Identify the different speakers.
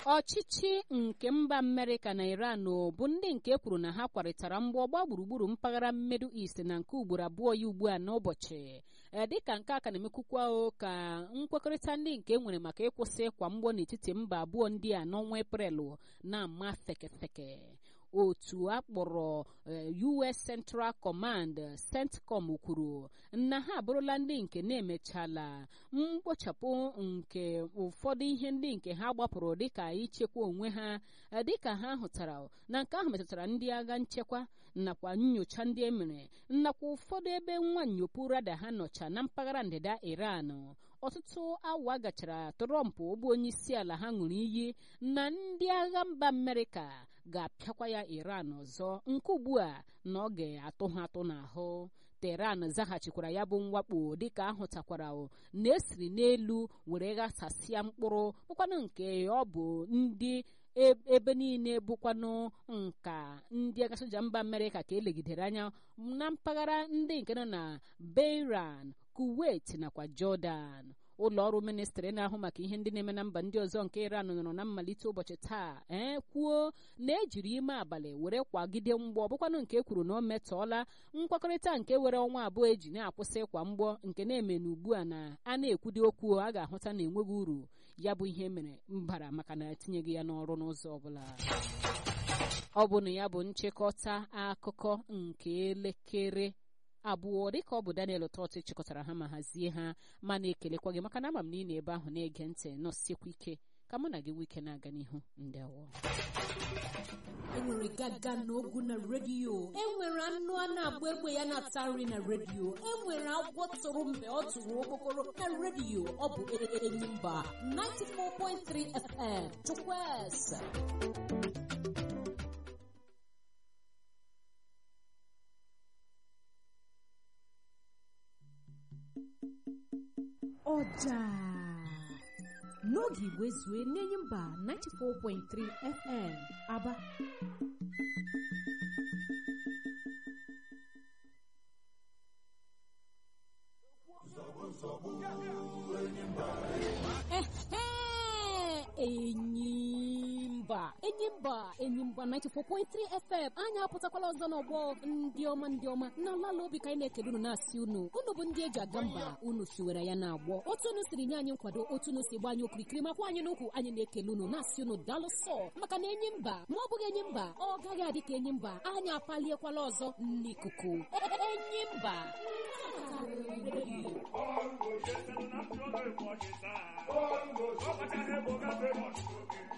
Speaker 1: ọchịchị nke mba amerịka na iran bụ ndị nke kwuru na ha kwarịtara mgbọ ọgba gburugburu mpaghara mmedu east na nke ugboro abụọ ya ugbu a n'ụbọchị dịka nke a ka na-emekwukwa ka nkwekọrịta ndị nke nwere maka ịkwụsị ịkwa mgbọ n'etiti mba abụọ ndị a n'ọnwa eprelụ na-ama fekefeke otu akpọrọ US Central Command CENTCOM kwuru na ha abụrụla ndị nke na-emechala mkpochapụ nke ụfọdụ ihe ndị nke ha gbapụrụ dịka ichekwa onwe ha dịka ha hụtara na nke ahụ metụtara ndị agha nchekwa nakwa nyocha ndị emere nakwa ụfọdụ ebe nwa nyopu rada ha nọcha na mpaghara ndịda Iran ọtụtụ awa gachara Trump bụ onye isi ala ha ṅụrụ iyi na ndị agha mba Amerịka ga-apịakwa ya Iran ọzọ nke ugbu a na ọ ga-atụ ha atụ n'ahụ Teheran zaghachikwara ya bụ mwakpo dịka ahụtakwara na esiri n'elu were ghasasịa mkpụrụ bụkwanụ nke ọ bụ ndị ebe niile bụkwanụ nka ndị agha soja mba Amerịka ka elegidere anya na mpaghara ndị nke nọ na Bahrain Kuwait nakwa Jordan ụlọ ọrụ ministrị na-ahụ maka ihe ndị na-eme na mba ndị ọzọ nke Iran nọrọ na mmalite ụbọchị taa ee kwuo na ejiri ime abalị were kwagide mgbọ bụkwanụ nke kwuru na o metọọla nkwekọrịta nke were ọnwa abụọ eji na-akwụsị ịkwa mgbọ nke na-eme na ugbu a na a na-ekwudi okwu a ga-ahụta na enweghị uru ya bụ ihe mere mbara maka na etinyeghị ya n'ọrụ n'ụzọ ọbụla ọ bụ na ya bụ nchịkọta akụkọ nke elekere abụọ dịka ọ bụ Daniel Ụtọtụ chịkọtara ha ma hazie ha ma na-ekelekwa gị maka na ama m na ị na-ebe ahụ na-ege ntị nọsikwa ike ka mụ na gị wike na-aga n'ihu ndewo
Speaker 2: enwere gaga n'ogu na redio enwere anụ a na-agba egbe ya na-ata nri na redio enwere agwọ tụrụ mgbe ọ tụrụ okpokoro na redio ọ bụ Enyimba 94.3 FM Chukwueze ọja n'oge igwe zue n'enyi mba 94.3 FM Aba enyimba enyimba enyimba 94.3 FM anyị apụtakwala ọzọ n'ọgbọ ndị ọma ndị ọma na ala obi ka anyị na-ekele unu na-asị unu unu bụ ndị eji aga mba unu siwere ya na-agbọ otu unu siri nye anyị nkwado otu unu si gba anyị okirikiri makwa anyị n'ukwu anyị na-ekele unu na-asị unu daalụ sọ maka na enyi mba ma ọ bụghị enyi mba ọ gaghị adị ka enyi mba anyị apaliekwala ọzọ n'ikuku enyi mba
Speaker 3: Bongo, yes, and I'm sure they watch it. Bongo,